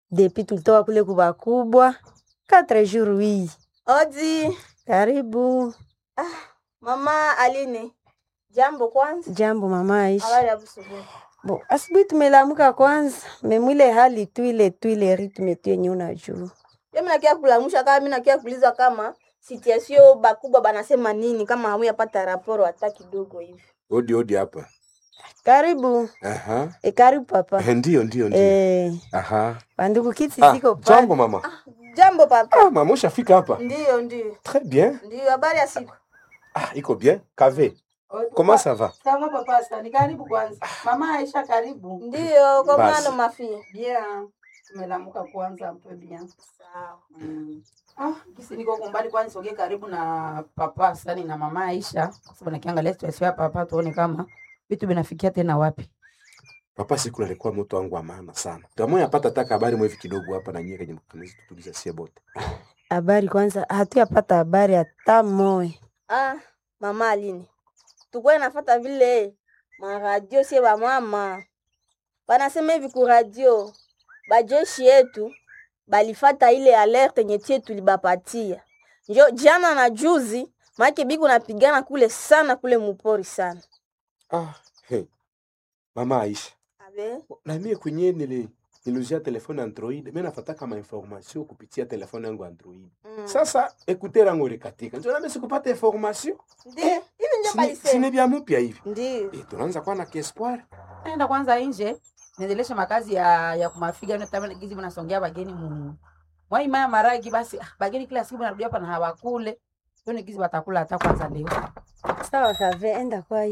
depuis tulitoka kule kubakubwa quatre jours hii. Odi, Karibu. mama Aline. Jambo kwanza. Jambo mama Aisha. Habari ya busubuhi. Bo, asubuhi tumelamuka kwanza, memwile hali tu ile tu ile ritme tu yenye unajua. Mimi nakia kulamusha kama mimi nakia kuuliza kama situation bakubwa banasema nini kama hamuyapata raporo hata kidogo hivi. Odi odi hapa. Karibu. Aha. E, karibu papa. Eh, Ndio ndio ndio. Eh, Aha. bandugu kiti Ah, ziko pale. jambo mama. Jambo papa. Ah, mama ushafika hapa. Ndio, ndio. Très bien. Ndio habari ya siku. Ah, iko bien. Kave. Comment ça va? Sawa papa Sani, karibu kwanza. Mama Aisha karibu. Ndio, kwa Basi. mwana mafia. Bien. Tumelamuka kwanza mpe bien. Sawa. Mm. Ah, kisi niko kumbali kwani soge karibu na papa Sani na mama Aisha. Kwa sababu nakiangalia situation ya papa tuone kama vitu vinafikia tena wapi. Papa siku alikuwa mtu wangu wa maana sana. Kama yapata taka habari mwevi kidogo hapa na nyie kwenye mkanisa tutuliza sie bote. Habari kwanza, hatuyapata habari hata moya. Ah, mama Aline. Tukwe nafata vile maradio sie ba mama. Banasema hivi ku radio. Bajeshi yetu balifata ile alerte yenye tie tulibapatia. Njo jana na juzi make biku napigana kule sana kule mupori sana. Ah, hey. Mama Aisha. Abe. Na mie kwenye nili niluzia telefone Android, mimi nafuata kama information kupitia telefone yangu Android. Mm. Sasa écouteur yangu ilikatika. Ndio nami sikupata information. Ndio. Hivi ndio Sini, balisema. sini vya mpya hivi. Ndio. Eh, tunaanza kuwa na espoir. Naenda kwanza nje niendeleshe makazi ya ya kumafiga na tamani gizi mnasongea bageni mu. Mwai maya maragi basi ah, bageni kila siku narudia hapa na hawakule. Hiyo ni gizi watakula hata kwanza leo. Sawa kave, enda kwa